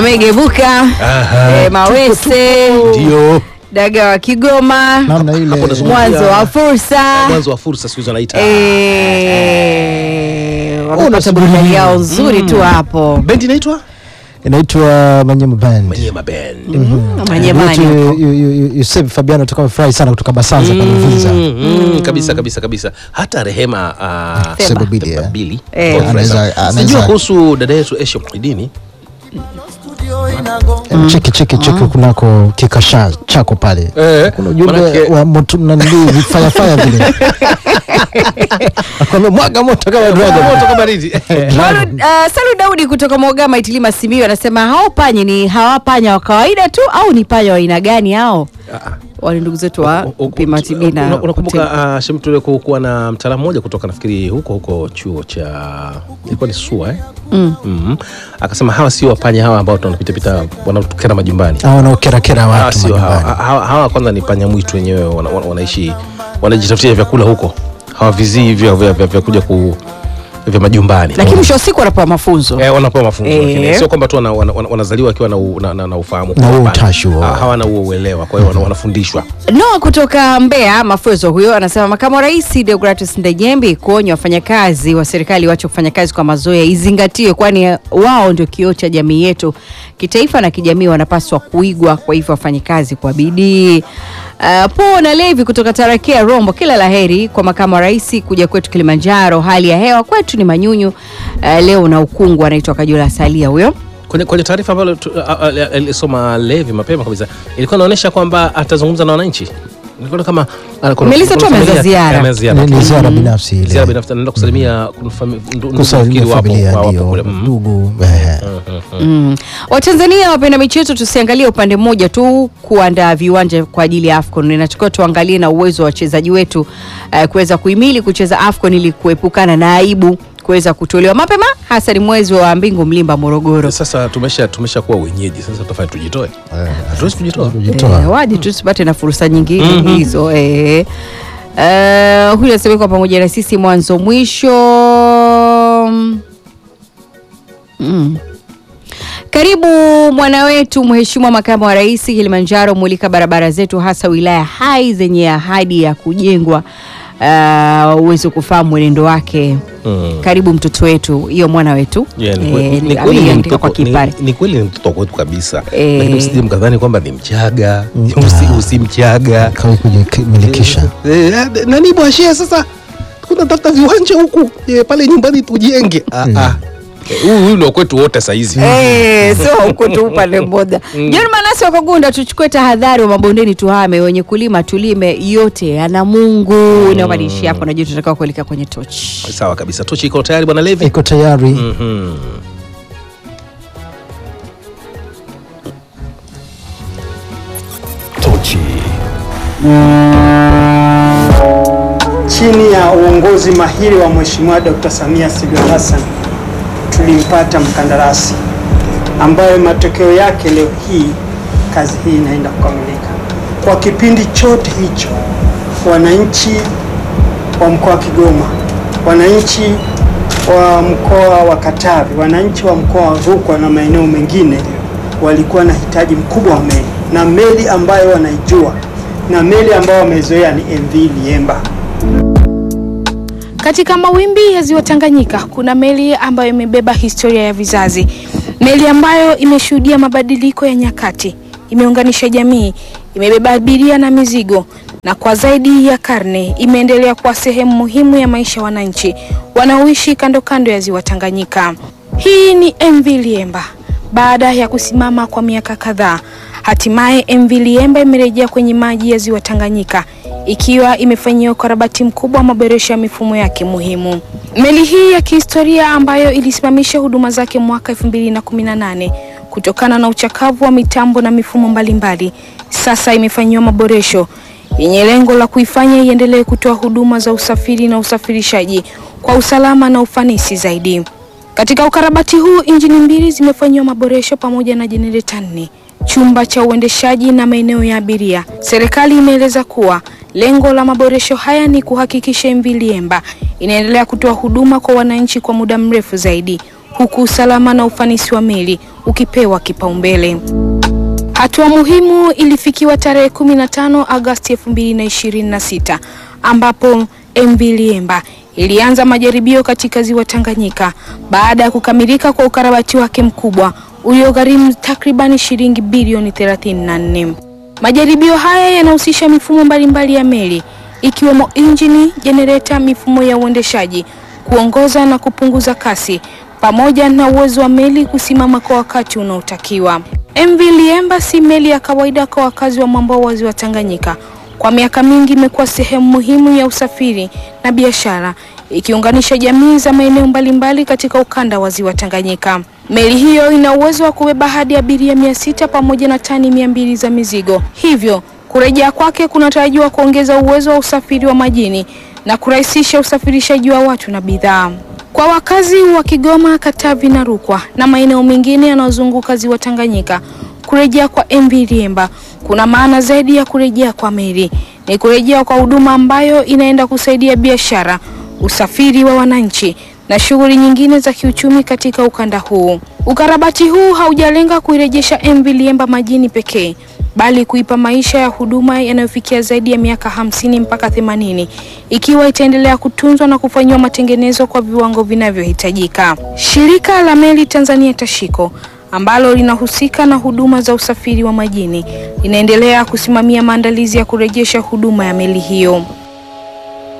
Megebuka Aha. eh, Mawese Ndio. daga wa Kigoma namna ile Hapo nazungumzia- mwanzo wa fursa Mwanzo wa fursa siku hizi wanaita. eh, wamepata unasubiri burudani nini? yao nzuri tu hapo Bendi inaitwa inaitwa Manyema Band. Manyema Band. Manyemani Yote, huko. yu- yu- yu- Yusef Fabiano tukawa furahi sana kutoka Basanza pale Uvinza. Mm, mm, kabisa kabisa kabisa hata rehema uh, Seba. Seba Bidi, Seba eh. Bili. Eh. Kwa furahi sana. Anaweza- Sijua anaweza- kuhusu dada yetu Esha Muhidini Em, cheki cheki cheki kunako kikasha chako pale Eh, kuna ujumbe manake- wa moto nanili fire fire vile akwambia mwaga moto kama dragon moto kama nini Malu- uh, Salu Daudi kutoka Mogama Itilima Simiyu anasema hao panya ni hawa panya wa kawaida tu au ni panya wa aina gani hao? Wale ndugu zetu wa U- u- Pima Tibina. una- unakumbuka uh, Shemtule kuwa na mtaalamu mmoja kutoka nafikiri huko huko chuo cha ilikuwa ni SUA eh? Mm. mm akasema hawa sio wapanya hawa ambao tunapita pita wanatukera majumbani au wanaokerakera hawa watu sio hawa, majumbani hawa, hawa kwanza ni panya mwitu wenyewe wana, wana, wanaishi wanajitafutia vyakula huko hawavizii hivyo vya, vya, vya kuja ku vya majumbani Lakini mwisho wa siku wanapewa mafunzo. Eh, wanapewa mafunzo Eh. lakini sio kwamba tu wana- wana- wana- wanazaliwa wakiwa na, u- na, na, na ufahamu Na huo Hapana. utashi huo. Ha- hawana huo uelewa kwa hiyo wana- wanafundishwa Noa kutoka Mbeya mafunzo huyo anasema makamu wa rais Deogratus Ndejembi kuonya wafanyakazi wa serikali wache kufanya kazi kwa mazoea izingatiwe, kwani wao ndio kioo cha jamii yetu kitaifa na kijamii, wanapaswa kuigwa. Kwa hivyo wafanye kazi kwa bidii. Uh, Po na Levi kutoka Tarakea Rombo, kila laheri kwa makamu wa rais kuja kwetu Kilimanjaro. Hali ya hewa kwetu ni manyunyu uh, leo na ukungu. Anaitwa Kajula Salia huyo. kwenye, kwenye taarifa ambayo tu- a- a- a- alisoma Levi mapema kabisa ilikuwa inaonyesha kwamba atazungumza na wananchi Nilikuwa kama ah, kuna- Melissa tu kuna ameanza familia- ziara. ameanza ziara. Ni- ni ziara binafsi ile. Ziara binafsi anaenda kusalimia kuna fami- ndu- ndugu kusalimia nafikiri wapo- familia wapo ndio kule. Mm. ndugu eh. Mm. Watanzania wapenda michezo tusiangalie upande mmoja tu kuandaa viwanja kwa ajili ya AFCON. Inatakiwa tuangalie na uwezo wa wachezaji wetu uh, kuweza kuhimili kucheza AFCON ili kuepukana na aibu kuweza kutolewa mapema hasa ni mwezi wa Mbingu Mlimba Morogoro. Sasa tumesha tumesha kuwa wenyeji sasa tutafanya tujitoe hatuwezi kujitoa Kujitoa. Eh, waje tu tusipate na fursa nyingine hizo eh. Uh, huyu anasema kwa pamoja na sisi mwanzo mwisho. Mm. Karibu mwana wetu Mheshimiwa Makamu wa Rais Kilimanjaro, mulika barabara zetu hasa wilaya hai zenye ahadi ya kujengwa uh, uweze kufahamu mwenendo wake. Mm. Karibu mtoto wetu, hiyo mwana wetu Yeah, ni Eh, kweli- ni ni- kweli ni ameiandika kwa mtoto- ni- kipare. ni kweli ni mtoto kwetu kabisa Eh. lakini usije mkadhani kwamba ni mchaga usi, usi mchaga kawi kujimilikisha Eh, eh, nani bwashia sasa tunatafuta viwanja huku eh, pale nyumbani tujenge Ah, ah. Eh, huyu huyu ndio kwetu wote saizi Eh, sio huko tu upande mmoja. John Manasi wa Kagunda, tuchukue tahadhari wa mabondeni, tuhame, wenye kulima tulime, yote ana Mungu. Inaobadilisha hapo, najua tutakao kuelekea kwenye tochi. sawa kabisa tochi iko tayari bwana levi iko tayari Mhm. Chini ya uongozi mahiri wa Mheshimiwa Dr. Samia Suluhu Hassan tulimpata mkandarasi ambayo matokeo yake leo hii kazi hii inaenda kukamilika. Kwa kipindi chote hicho, wananchi wa mkoa wa Kigoma, wananchi wa mkoa wa Katavi, wananchi wa mkoa wa Rukwa na maeneo mengine walikuwa na hitaji mkubwa wa meli, na meli ambayo wanaijua na meli ambayo wamezoea ni MV Liemba. Katika mawimbi ya ziwa Tanganyika kuna meli ambayo imebeba historia ya vizazi, meli ambayo imeshuhudia mabadiliko ya nyakati, imeunganisha jamii, imebeba abiria na mizigo, na kwa zaidi ya karne imeendelea kuwa sehemu muhimu ya maisha ya wananchi wanaoishi kando kando ya ziwa Tanganyika. Hii ni MV Liemba. Baada ya kusimama kwa miaka kadhaa, hatimaye MV Liemba imerejea kwenye maji ya ziwa Tanganyika ikiwa imefanyiwa ukarabati mkubwa wa maboresho ya mifumo yake muhimu. Meli hii ya kihistoria ambayo ilisimamisha huduma zake mwaka 2018 kutokana na uchakavu wa mitambo na mifumo mbalimbali, sasa imefanyiwa maboresho yenye lengo la kuifanya iendelee kutoa huduma za usafiri na usafirishaji kwa usalama na ufanisi zaidi. Katika ukarabati huu injini mbili zimefanyiwa maboresho pamoja na jenereta nne, chumba cha uendeshaji na maeneo ya abiria. Serikali imeeleza kuwa lengo la maboresho haya ni kuhakikisha MV Liemba inaendelea kutoa huduma kwa wananchi kwa muda mrefu zaidi, huku usalama na ufanisi wa meli ukipewa kipaumbele. Hatua muhimu ilifikiwa tarehe 15 Agosti 2026 ambapo MV Liemba ilianza majaribio katika ziwa Tanganyika baada ya kukamilika kwa ukarabati wake mkubwa uliogharimu takribani shilingi bilioni 34. Majaribio haya yanahusisha mifumo mbalimbali ya meli ikiwemo injini, jenereta, mifumo ya uendeshaji, kuongoza na kupunguza kasi pamoja na uwezo wa meli kusimama kwa wakati unaotakiwa. MV Liemba si meli ya kawaida kwa wakazi wa mwambao wa ziwa Tanganyika. Kwa miaka mingi imekuwa sehemu muhimu ya usafiri na biashara, ikiunganisha jamii za maeneo mbalimbali katika ukanda wa ziwa Tanganyika. Meli hiyo ina uwezo wa kubeba hadi abiria mia sita pamoja na tani mia mbili za mizigo, hivyo kurejea kwake kunatarajiwa kuongeza uwezo wa usafiri wa majini na kurahisisha usafirishaji wa watu na bidhaa. Kwa wakazi wa Kigoma, Katavi na Rukwa na maeneo mengine yanayozunguka ziwa Tanganyika, kurejea kwa MV Liemba kuna maana zaidi ya kurejea kwa meli. Ni kurejea kwa huduma ambayo inaenda kusaidia biashara, usafiri wa wananchi na shughuli nyingine za kiuchumi katika ukanda huu. Ukarabati huu haujalenga kuirejesha MV Liemba majini pekee bali kuipa maisha ya huduma yanayofikia zaidi ya miaka hamsini mpaka themanini ikiwa itaendelea kutunzwa na kufanyiwa matengenezo kwa viwango vinavyohitajika. Shirika la Meli Tanzania Tashiko ambalo linahusika na huduma za usafiri wa majini linaendelea kusimamia maandalizi ya kurejesha huduma ya meli hiyo.